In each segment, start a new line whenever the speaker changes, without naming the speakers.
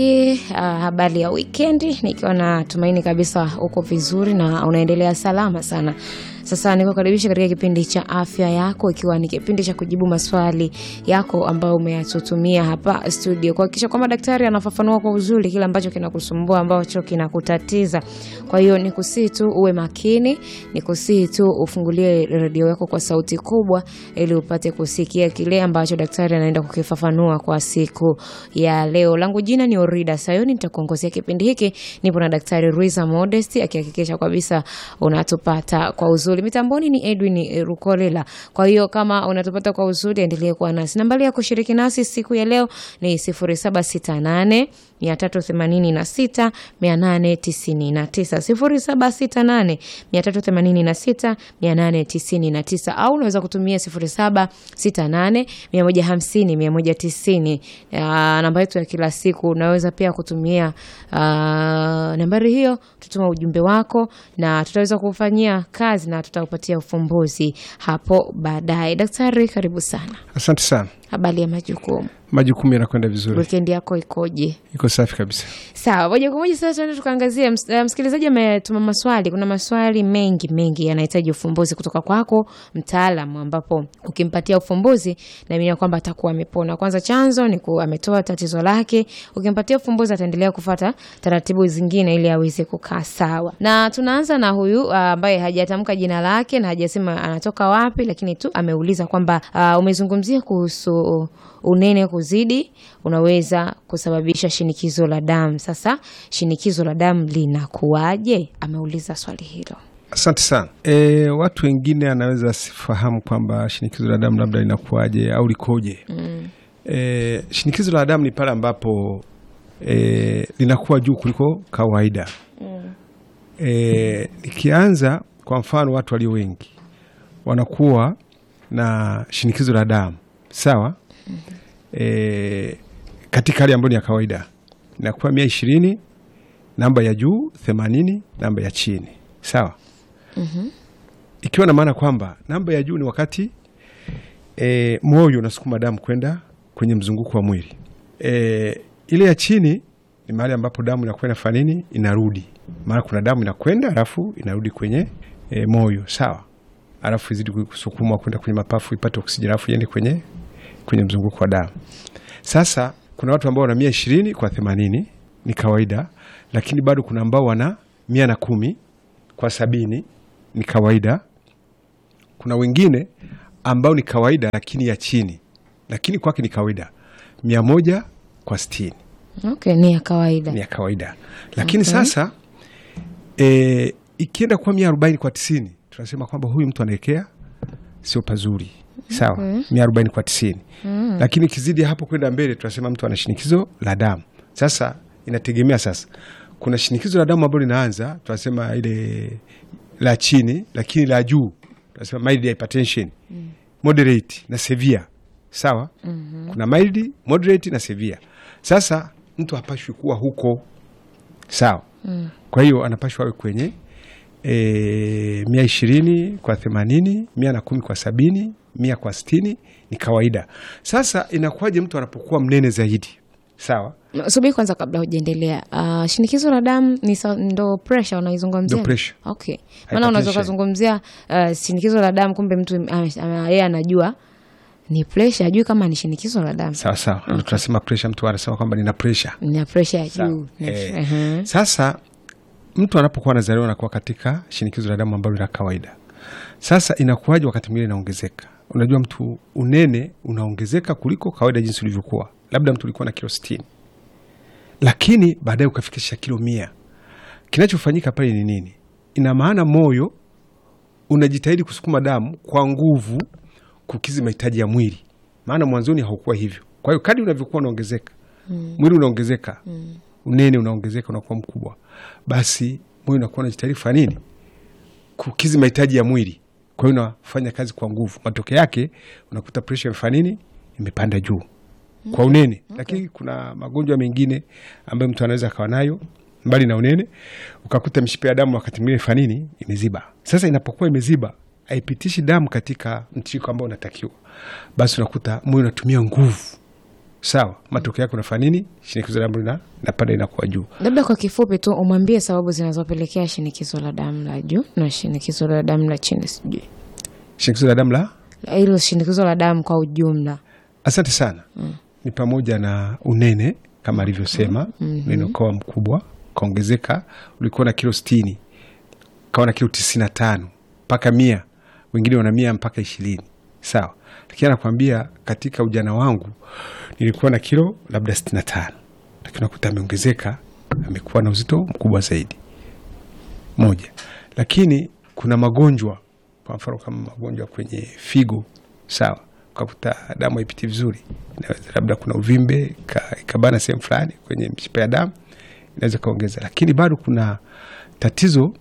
Uh, habari ya wikendi, nikiwa na tumaini kabisa uko vizuri na unaendelea salama sana. Sasa nikukaribisha katika kipindi cha afya yako, ikiwa ni kipindi cha kujibu maswali yako ambayo umeyatutumia hapa studio, kuhakikisha kwamba daktari anafafanua kwa uzuri kile ambacho kinakusumbua, ambacho kinakutatiza. Kwa hiyo ni kusii tu uwe makini, ni kusii tu ufungulie redio yako kwa sauti kubwa, ili upate kusikia kile ambacho daktari anaenda kukifafanua kwa siku ya leo. Langu jina ni Orida Sayoni, nitakuongozea kipindi hiki. Nipo na daktari Ruiza Modest akihakikisha kabisa unatupata kwa uzuri. Mitamboni ni Edwin Rukolela. Kwa hiyo kama unatupata kwa uzuri, endelee kuwa nasi. Nambari ya kushiriki nasi siku ya leo ni 0768 386 899 0768 386 899 au unaweza kutumia 0768 150 190. Namba yetu ya kila siku unaweza pia kutumia uh, nambari hiyo, tutuma ujumbe wako na tutaweza kufanyia kazi na tutaupatia ufumbuzi hapo baadaye. Daktari, karibu sana.
Asante sana.
Habari ya majukumu,
Majukumu yanakwenda vizuri,
wikendi yako ikoje?
iko safi kabisa.
Sawa, moja kwa moja sasa tuende tukaangazia. ms- eh, Msikilizaji ametuma maswali. Kuna maswali mengi mengi yanahitaji ufumbuzi kutoka kwako mtaalamu, ambapo ukimpatia ufumbuzi naamini kwamba atakuwa amepona. Kwanza chanzo ni kuwa ametoa tatizo lake, ukimpatia ufumbuzi ataendelea kufata taratibu zingine ili aweze kukaa sawa. Na tunaanza na huyu ah, ambaye hajatamka jina lake na hajasema anatoka wapi, lakini tu ameuliza kwamba ah, umezungumzia kuhusu unene kuzidi unaweza kusababisha shinikizo la damu. Sasa shinikizo la damu linakuwaje? Ameuliza swali hilo.
Asante sana. E, watu wengine anaweza asifahamu kwamba shinikizo la damu labda linakuwaje au likoje. mm. E, shinikizo la damu ni pale ambapo e, linakuwa juu kuliko kawaida. mm. E, likianza kwa mfano, watu walio wengi wanakuwa na shinikizo la damu sawa. e, katika hali ambayo ni ya kawaida inakuwa mia ishirini namba ya juu themanini namba ya chini sawa. Ikiwa na maana kwamba namba ya juu ni wakati e, moyo unasukuma damu kwenda kwenye mzunguko wa mwili. E, ile ya chini ni mahali ambapo damu inakuwa inafanya nini, inarudi. Maana kuna damu inakwenda alafu inarudi kwenye e, moyo sawa, alafu izidi kusukuma kwenda kwenye mapafu ipate oksijeni alafu iende kwenye kwenye mzunguko wa damu. Sasa kuna watu ambao wana mia ishirini kwa themanini ni kawaida, lakini bado kuna ambao wana mia na kumi kwa sabini ni kawaida. Kuna wengine ambao ni kawaida lakini ya chini, lakini kwake ni kawaida mia moja kwa sitini
Okay, ni ya kawaida.
ni ya kawaida, lakini sasa e, ikienda kuwa mia arobaini kwa tisini tunasema kwamba huyu mtu anaelekea sio pazuri sawa, mia arobaini kwa tisini lakini ikizidi hapo kwenda mbele tunasema mtu ana shinikizo la damu. Sasa inategemea sasa, kuna shinikizo la damu ambalo linaanza tunasema ile la chini, lakini la juu tunasema mild hypertension, moderate na severe sawa. Kuna mild, moderate na severe. Sasa mtu hapashwi kuwa huko sawa. Kwa hiyo anapashwa awe kwenye e, mia ishirini kwa themanini mia na kumi kwa sabini mia kwa sitini ni kawaida. Sasa inakuwaje mtu anapokuwa mnene zaidi sawa?
Subiri kwanza kabla hujaendelea. Uh, shinikizo la damu ni sa- ndo pressure unaizungumzia?
Ndo pressure.
Okay. Maana unaweza
Hypertension.
ukazungumzia uh, shinikizo la damu kumbe mtu ame- ame- yeye anajua ni pressure, ajui kama ni shinikizo la damu.
Sawa sawa, ndo tunasema pressure. Mtu anasema kwamba nina pressure
Ni pressure ya
Sawa.
juu.
Eh,
Ehe.
Sasa mtu anapokuwa anazaliwa anakuwa katika shinikizo la damu ambalo la kawaida. Sasa inakuwaje wakati mwingine inaongezeka? Unajua mtu unene unaongezeka kuliko kawaida jinsi ulivyokuwa, labda mtu ulikuwa na kilo sitini lakini baadaye ukafikisha kilo mia. Kinachofanyika pale ni nini? Ina maana moyo unajitahidi kusukuma damu kwa nguvu kukizi mahitaji ya mwili, maana mwanzoni haukuwa hivyo. Kwa hiyo kadri unavyokuwa unaongezeka mwili unaongezeka unene unaongezeka, unakuwa mkubwa, basi moyo unakuwa unajitahidi kufanya nini? Kukizi mahitaji ya mwili. Kwa hiyo unafanya kazi kwa nguvu, matokeo yake unakuta presha imefanya nini? Imepanda juu kwa unene. Lakini kuna magonjwa mengine ambayo mtu anaweza akawa nayo mbali na unene, ukakuta mishipa ya damu wakati mwingine ifanya nini? Imeziba. Sasa inapokuwa imeziba, haipitishi damu katika mtiririko ambao unatakiwa, basi unakuta moyo unatumia nguvu sawa, matokeo yake unafanya nini? Shinikizo la damu lina napanda inakuwa juu.
Labda kwa kifupi tu umwambie sababu zinazopelekea shinikizo la damu la juu na shinikizo la damu la chini, sijui
Shinikizo la damu la
hilo shinikizo la damu kwa ujumla.
Asante sana. Ni pamoja na unene kama alivyosema, unene ukawa mkubwa ukaongezeka, ulikuwa na kilo sitini ukawa na kilo tisini na tano mpaka mia, wengine wana mia mpaka ishirini sawa. Lakini anakwambia katika ujana wangu nilikuwa na kilo labda sitini na tano lakini unakuta ameongezeka, amekuwa na uzito mkubwa zaidi moja. Lakini kuna magonjwa, kwa mfano kama magonjwa kwenye figo, sawa, ukakuta damu haipiti vizuri, inaweza labda kuna uvimbe ka- ikabana sehemu fulani kwenye mishipa ya damu, inaweza kaongeza. Lakini bado kuna tatizo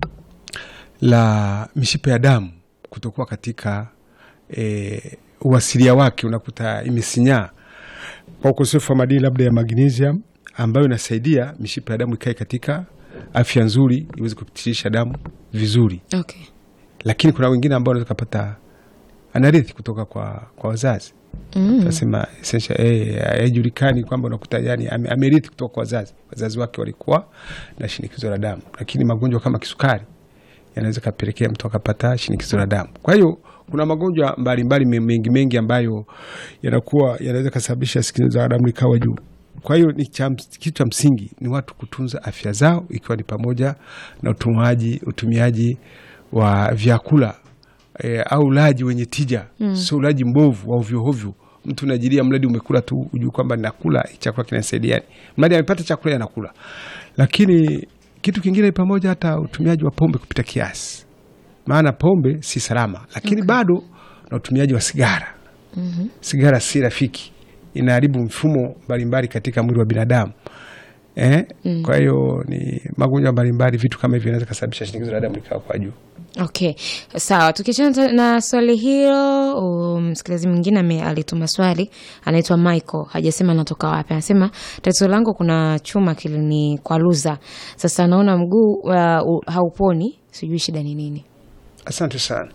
la mishipa ya damu kutokuwa katika e, uasilia wake, unakuta imesinyaa kwa ukosefu wa madini labda ya magnesium ambayo inasaidia mishipa ya damu ikae katika afya nzuri, iweze kupitisha damu vizuri.
Okay.
Lakini kuna wengine ambao wanaweza kupata anarithi kutoka kwa, kwa wazazi
Mm.
tunasema essential eh, haijulikani kwamba unakuta yani ame- amerithi kutoka kwa wazazi, wazazi wake walikuwa na shinikizo la damu, lakini magonjwa kama kisukari yanaweza kapelekea mtu akapata shinikizo la damu. Kwa hiyo kuna magonjwa mbalimbali me- mengi mengi ambayo yanakuwa yanaweza kasababisha shinikizo la damu likawa juu. Kwa hiyo ni cha ms- kitu cha msingi ni watu kutunza afya zao, ikiwa ni pamoja na utumaji utumiaji wa vyakula e, au ulaji wenye tija mm. sio ulaji mbovu wa ovyoovyo. Mtu unajilia mradi umekula tu ujui kwamba nakula hii chakula kinasaidiani, mradi amepata chakula yanakula. Lakini kitu kingine ni pamoja hata utumiaji wa pombe kupita kiasi, maana pombe si salama, lakini bado na utumiaji wa sigara mm-hmm. sigara si rafiki, inaharibu mfumo mbalimbali katika mwili wa binadamu eh? mm. kwa hiyo ni magonjwa mbalimbali, vitu kama hivyo inaweza kasababisha shinikizo la damu likawa kwa juu.
Okay, sawa. Tukiachana na swali hilo, um, msikilizaji mwingine ame- alituma swali, anaitwa Michael, hajasema anatoka wapi. Anasema tatizo langu kuna chuma kilini kwa luza, sasa naona mguu uh, hauponi, sijui shida ni nini.
Asante sana.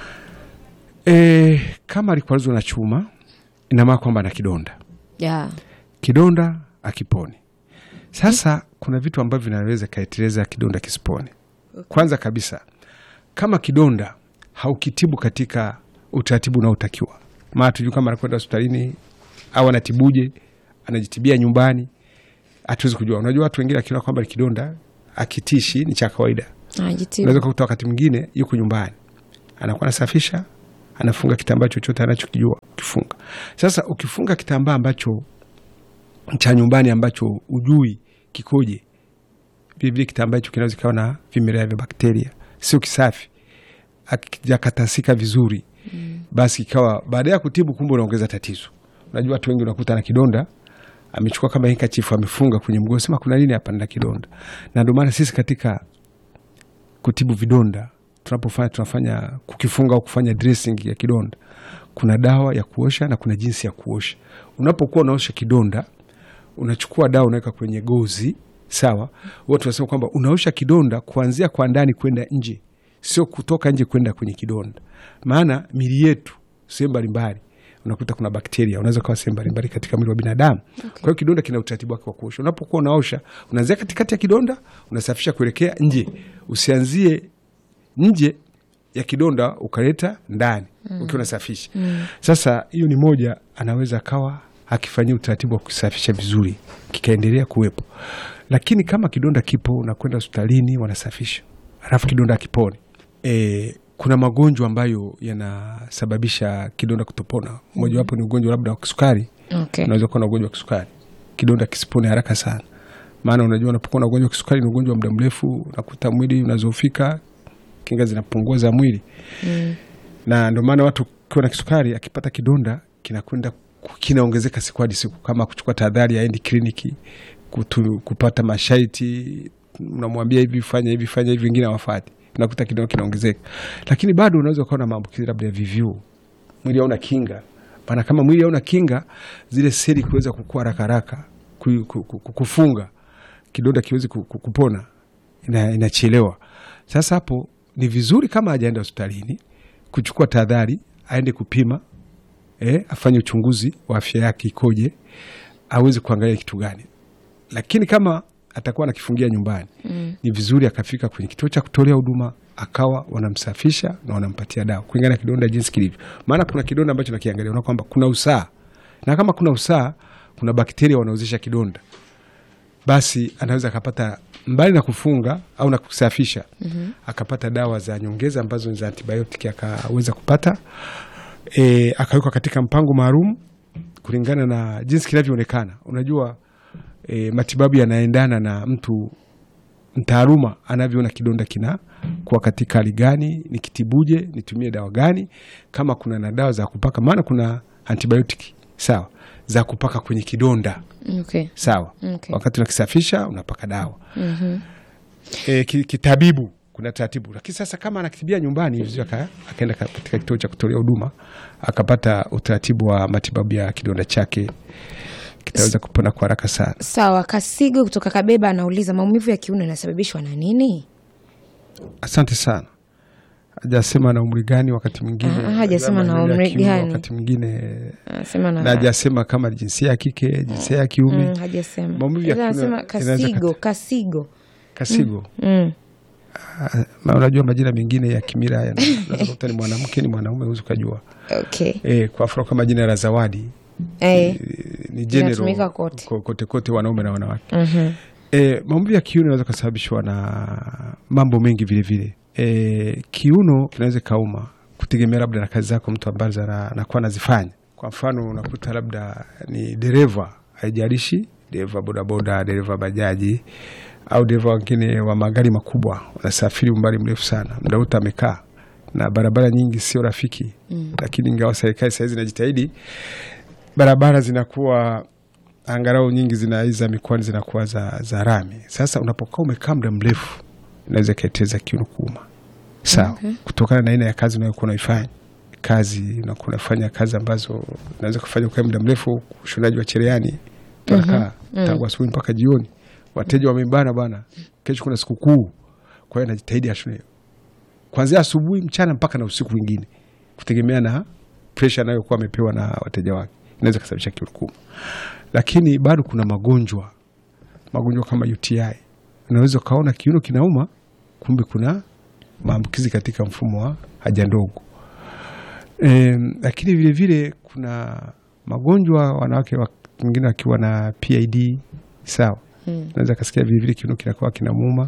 E, kama alikwaruzwa na chuma ina maana kwamba ana kidonda,
Yeah.
kidonda akiponi. Sasa kuna vitu ambavyo vinaweza kaeteleza kidonda kisipone. Kwanza kabisa, kama kidonda haukitibu katika utaratibu unaotakiwa, maana tujui kama anakwenda hospitalini au anatibuje, anajitibia nyumbani, hatuwezi kujua. Unajua watu wengine akiona kwamba ni kidonda akitishi ni cha kawaida
Ajitibu.
unaweza kukuta wakati mwingine yuko nyumbani anakuwa anasafisha anafunga kitambaa chochote anachokijua ukifunga sasa ukifunga kitambaa ambacho cha nyumbani ambacho ujui kikoje vilevile kitambaa hicho kinaweza kikawa na vimelea vya bakteria sio kisafi akijakatasika vizuri basi ikawa baada ya kutibu kumbe unaongeza tatizo unajua watu wengi unakuta na kidonda amechukua kama hikachifu amefunga kwenye mguu sema kuna nini hapa na kidonda na ndio maana sisi katika kutibu vidonda tunapofanya tunafanya kukifunga au kufanya dressing ya kidonda kuna dawa ya kuosha na kuna jinsi ya kuosha unapokuwa unaosha kidonda unachukua dawa unaweka kwenye gozi sawa watu wanasema kwamba unaosha kidonda kuanzia kwa ndani kwenda nje sio kutoka nje kwenda kwenye kidonda maana mili yetu sehemu mbalimbali unakuta kuna bakteria unaweza kawa sehemu mbalimbali katika mwili wa binadamu kwa hiyo kidonda kina utaratibu wake wa kuosha unapokuwa unaosha unaanzia katikati ya kidonda unasafisha kuelekea nje usianzie nje ya kidonda ukaleta ndani ukiwa unasafisha sasa hiyo ni moja anaweza akawa akifanyia utaratibu wa kusafisha vizuri kikaendelea kuwepo lakini kama kidonda kipo unakwenda hospitalini wanasafisha alafu kidonda akipone e, kuna magonjwa ambayo yanasababisha kidonda kutopona mojawapo ni ugonjwa labda wa kisukari
Okay.
unaweza kuwa na ugonjwa wa kisukari kidonda kisipone haraka sana maana unajua unapokuwa na ugonjwa wa kisukari ni ugonjwa wa muda mrefu unakuta mwili unazofika kinga zinapungua za mwili
Mm.
na ndio maana watu ukiwa na kisukari akipata kidonda kinakwenda ku- kinaongezeka siku hadi siku kama kuchukua tahadhari aendi kliniki kutu, kupata masharti unamwambia hivi fanya hivi fanya hivi wengine hawafati unakuta kidonda kinaongezeka lakini bado unaweza ukawa na maambukizi labda ya VVU mwili hauna kinga maana kama mwili hauna kinga zile seli kuweza kukua haraka haraka ku- ku- ku- kufunga kidonda kiwezi ku- ku- kupona ina- inachelewa sasa hapo ni vizuri kama hajaenda hospitalini kuchukua tahadhari aende kupima eh, afanye uchunguzi wa afya yake ikoje, aweze kuangalia kitu gani. Lakini kama atakuwa anakifungia nyumbani mm. ni vizuri akafika kwenye kituo cha kutolea huduma akawa wanamsafisha na wanampatia dawa kulingana na kidonda jinsi kilivyo. Maana kuna kidonda ambacho nakiangalia unaona kwamba kuna usaa, na kama kuna usaa, kuna bakteria wanaozesha kidonda, basi anaweza akapata mbali na kufunga au na kusafisha mm-hmm. akapata dawa za nyongeza ambazo ni za antibiotiki akaweza kupata e, akawekwa katika mpango maalum kulingana na jinsi kinavyoonekana. Unajua e, matibabu yanaendana na mtu mtaaluma anavyoona kidonda kina kuwa katika hali gani, nikitibuje, nitumie dawa gani, kama kuna na dawa za kupaka, maana kuna antibiotiki sawa za kupaka kwenye kidonda
Okay.
sawa.
Okay.
Wakati unakisafisha unapaka dawa
Mhm.
e, ki- kitabibu kuna taratibu, lakini sasa kama anakitibia nyumbani ni vizuri aka- akaenda ka- katika kituo cha kutolea huduma akapata utaratibu wa matibabu ya kidonda chake, kitaweza kupona kwa haraka sana.
Sawa, Kasigo kutoka Kabeba anauliza maumivu ya kiuno yanasababishwa na nini?
Asante sana. Hajasema na umri gani, wakati mwingine
Ah, hajasema na
maumivu ya
umri
kiuno,
gani.
wakati mwingine
Anasema na
na hajasema kama ni jinsia ya kike, jinsia ya kiume.
Mm, hajasema.
Maumivu ya
Sasa
kiuno
anasema
inaweza
Kasigo,
kati-
Kasigo.
Kasigo
Mm.
Ah, ma- unajua majina mengine ya kimila haya unaweza kukuta ni mwanamke ni mwanaume, huwezi ukajua.
Okay.
E, kwa mfano kama jina la Zawadi
Eh.
ni
Linatumika
general
kote.
ko- kote kote, wanaume na wanawake.
Mhm.
E, maumivu ya kiuno yanaweza kusababishwa na mambo mengi vilevile. E, kiuno kinaweza kauma kutegemea labda na kazi zako mtu ambazo ana- anakuwa anazifanya. Kwa mfano unakuta labda ni dereva, haijalishi dereva bodaboda, dereva bajaji au dereva wengine wa magari makubwa, wanasafiri umbali mrefu sana, muda wote amekaa na barabara nyingi sio rafiki mm. Lakini ingawa serikali sahizi inajitahidi, barabara zinakuwa angalau nyingi zina hizi za mikoani zinakuwa za, za rami. Sasa unapokaa umekaa muda mrefu inaweza ikaeteza kiuno kuuma, sawa
Okay.
kutokana na aina ya kazi unayokuwa unaifanya. Kazi unakuwa unafanya kazi ambazo unaweza kufanya ukae muda mrefu, ushonaji wa cherehani tunakaa tangu asubuhi mpaka jioni, wateja wamebana bana, kesho kuna sikukuu, kwa hiyo najitahidi ashone kwanzia asubuhi, mchana mpaka na usiku mwingine, kutegemea na presha anayokuwa amepewa na wateja wake, inaweza kusababisha kiuno kuuma. Lakini bado kuna magonjwa, magonjwa kama UTI, unaweza ukaona kiuno kinauma, kumbe kuna maambukizi katika mfumo wa haja ndogo. E, lakini vilevile kuna magonjwa wanawake wa- wengine wakiwa na PID sawa,
Mm.
unaweza kasikia vilevile kiuno kinakuwa kinamuuma.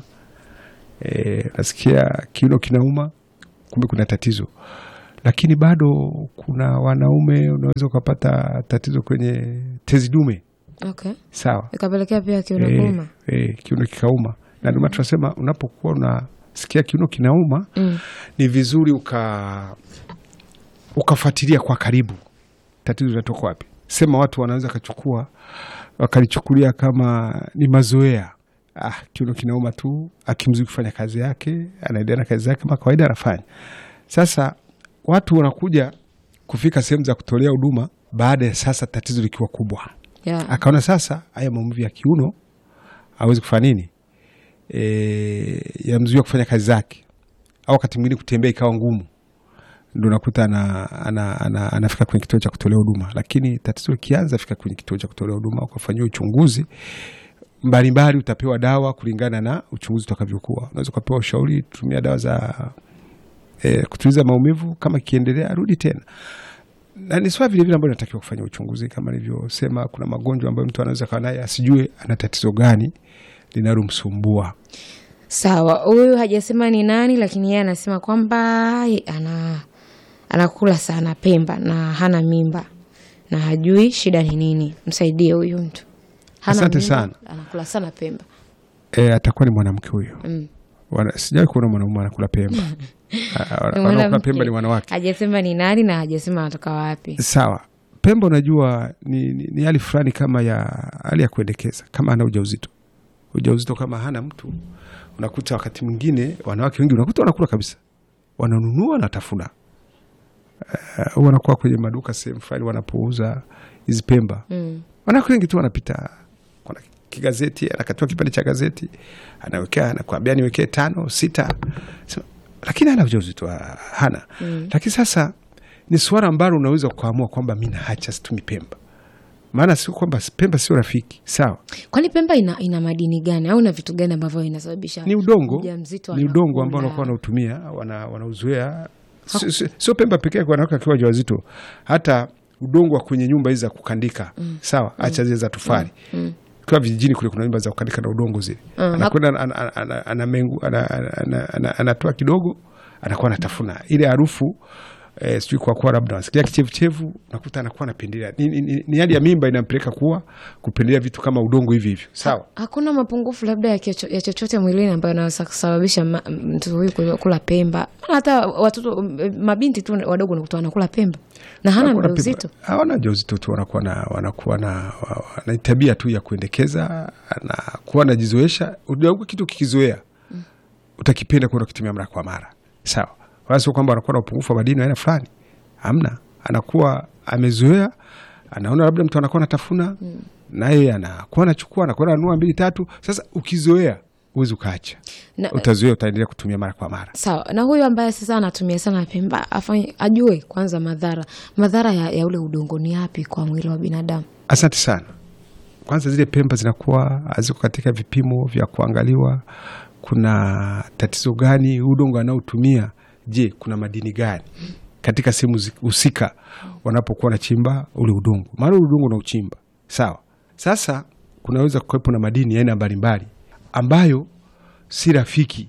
E, nasikia kiuno kinauma, kumbe kuna tatizo. Lakini bado kuna wanaume unaweza ukapata tatizo kwenye tezi dume
Okay.
sawa,
Ikapelekea pia kiuno
Eh,
kuuma.
eh, kiuno kikauma, na ndio maana tunasema unapokuwa unasikia kiuno kinauma
Mm.
ni vizuri uka ukafuatilia kwa karibu tatizo linatoka wapi. Sema watu wanaweza kachukua wakalichukulia kama ni mazoea. Ah, kiuno kinauma tu, akimzidi kufanya kazi yake, anaendelea na kazi zake kama kawaida anafanya. Sasa watu wanakuja kufika sehemu za kutolea huduma baada ya sasa tatizo likiwa kubwa
Yeah.
akaona sasa haya maumivu ya kiuno awezi kufanya nini, e, yamzuia kufanya kazi zake, au wakati mwingine kutembea ikawa ngumu, ndo nakuta ana, ana, ana, anafika kwenye kituo cha kutolea huduma. Lakini tatizo likianza, fika kwenye kituo cha kutolea huduma ukafanyiwa uchunguzi mbalimbali, utapewa dawa kulingana na uchunguzi utakavyokuwa. Unaweza ukapewa ushauri, tumia dawa za e, kutuliza maumivu, kama ikiendelea rudi tena na ni swala vilevile ambayo inatakiwa kufanya uchunguzi. Kama nilivyosema, kuna magonjwa ambayo mtu anaweza kawa naye asijue ana tatizo gani linalomsumbua.
Sawa, huyu hajasema ni nani, lakini yeye anasema kwamba ye- ana anakula sana Pemba na hana mimba na hajui shida ni nini. Msaidie huyu mtu. Hana
Asante
mimba,
sana.
Anakula sana Pemba.
E, atakuwa ni mwanamke huyo.
Mm.
Wana- Sijawai kuona mwanaume anakula pemba. Ah,
Ni
Wanaokula
mwanamke.
pemba ni wanawake.
Hajasema ni nani na hajasema anatoka wapi.
Sawa, pemba unajua ni, ni, ni hali fulani kama ya hali ya kuendekeza, kama ana ujauzito. Ujauzito kama hana mtu, unakuta wakati mwingine wanawake wengi unakuta wanakula kabisa, wananunua wanatafuna. Uh, wanakuwa kwenye maduka sehemu fulani wanapouza hizi pemba
Mm.
wanawake wengi tu wanapita, kuna kigazeti, anakatiwa kipande cha gazeti, anawekea, anakuambia niwekee tano sita, Sema, lakini hana ujauzito, ah, hana
Mm.
lakini sasa ni suala ambalo unaweza kuamua kwamba mi naacha situmi Pemba, maana sio kwamba Pemba sio rafiki, sawa.
Kwani Pemba ina, ina madini gani au na vitu gani ambavyo inasababisha
Ni udongo,
mjamzito
ni udongo
anakula?
ambao wanakuwa wanautumia wana- wanauzoea. Sio- sio- Sio Pemba pekee yake, wanawake wakiwa wajawazito, hata udongo wa kwenye nyumba hizi za kukandika, sawa, acha zile za tofali kwa vijijini kule kuna nyumba za kukandika na udongo zile, anakwenda ana- ana- ana- ana mengu- ana- ana- ana- ana- anatoa kidogo, anakuwa anatafuna ile harufu eh, sijui kwa kuwa labda nasikia kichevuchevu, nakuta anakuwa anapendelea. Ni, ni, ni, ni hali ya mimba inampeleka kuwa kupendelea vitu kama udongo hivi hivyo, sawa.
Hakuna mapungufu labda ya, kicho, ya chochote mwilini ambayo inaweza kusababisha ma- mtoto huyu kula- kula Pemba. Maana hata watoto m- mabinti tu wadogo nakuta wanakula Pemba na hana
Hakuna
ujauzito.
pipa- hawana ujauzito tu, wanakuwa na wanakuwa na wa- wa- na tabia tu ya kuendekeza, anakuwa anajizoesha. Unajua kitu kikizoea utakipenda kwenda kukitumia mara kwa mara, sawa. Wala sio kwamba anakuwa na upungufu wa madini wa aina fulani, hamna. Anakuwa amezoea, anaona labda mtu anakuwa anatafuna, naye anakuwa anachukua, anakuwa ananunua mbili tatu. Sasa ukizoea huwezi ukaacha,
Na,
utazoea, utaendelea kutumia mara kwa mara.
sawa na huyu ambaye sasa anatumia sana Pemba afanye, ajue kwanza madhara madhara ya, ya ule udongo ni yapi kwa mwili wa binadamu.
Asante sana. Kwanza zile Pemba zinakuwa haziko katika vipimo vya kuangaliwa, kuna tatizo gani udongo anaotumia. Je, kuna madini gani katika sehemu zi- husika wanapokuwa wanachimba ule udongo? Maana ule udongo unauchimba sawa. Sasa kunaweza kuwepo na madini ya aina mbalimbali ambayo si rafiki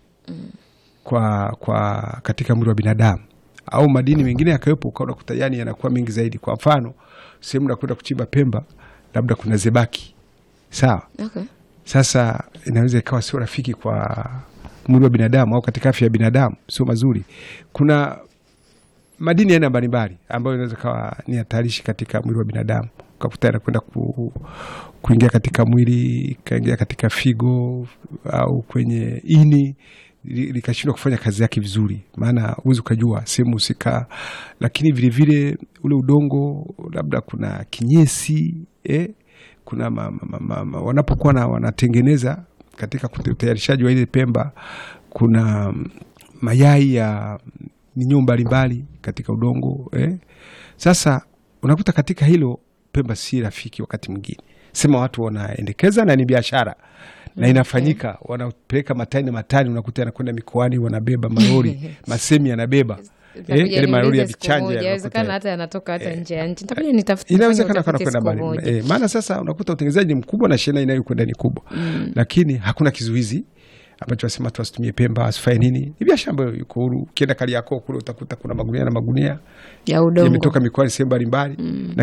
kwa, kwa katika mwili wa binadamu au madini mengine yakawepo, ukaona kuta yani yanakuwa mengi zaidi. Kwa mfano sehemu nakwenda kuchimba Pemba, labda kuna zebaki sawa.
Okay.
Sasa inaweza ikawa sio rafiki kwa mwili wa binadamu au katika afya ya binadamu, sio mazuri. Kuna madini ya aina mbalimbali ambayo inaweza kawa ni hatarishi katika mwili wa binadamu, ukakuta yanakwenda ku, kuingia katika mwili, ikaingia katika figo au kwenye ini li- likashindwa kufanya kazi yake vizuri, maana huwezi ukajua sehemu husika. Lakini vilevile ule udongo, labda kuna kinyesi eh, kuna ma, ma, ma, ma, wanapokuwa na wanatengeneza katika kute- utayarishaji wa ile Pemba, kuna mm, mayai ya minyoo mbalimbali katika udongo eh. Sasa unakuta katika hilo Pemba si rafiki wakati mwingine, sema watu wanaendekeza na ni biashara na inafanyika, wanapeleka matani na matani, unakuta yanakwenda mikoani, wanabeba malori masemi yanabeba eh, ile malori ya vichanja yanakuta-
Inawezekana hata yanatoka hata nje ya nchi. Nitakuja nitafute
inawezekana kana
utafiti
kwenda
siku
mbali
moja.
eh, maana sasa unakuta utengenezaji ni mkubwa na shehena inayokwenda ni kubwa lakini hakuna kizuizi ambacho wasema tu wasitumie Pemba wasifanye nini. Ni biashara ambayo iko huru. Ukienda Kariakoo kule utakuta kuna magunia na magunia
ya udongo
yametoka mikoani sehemu mbalimbali na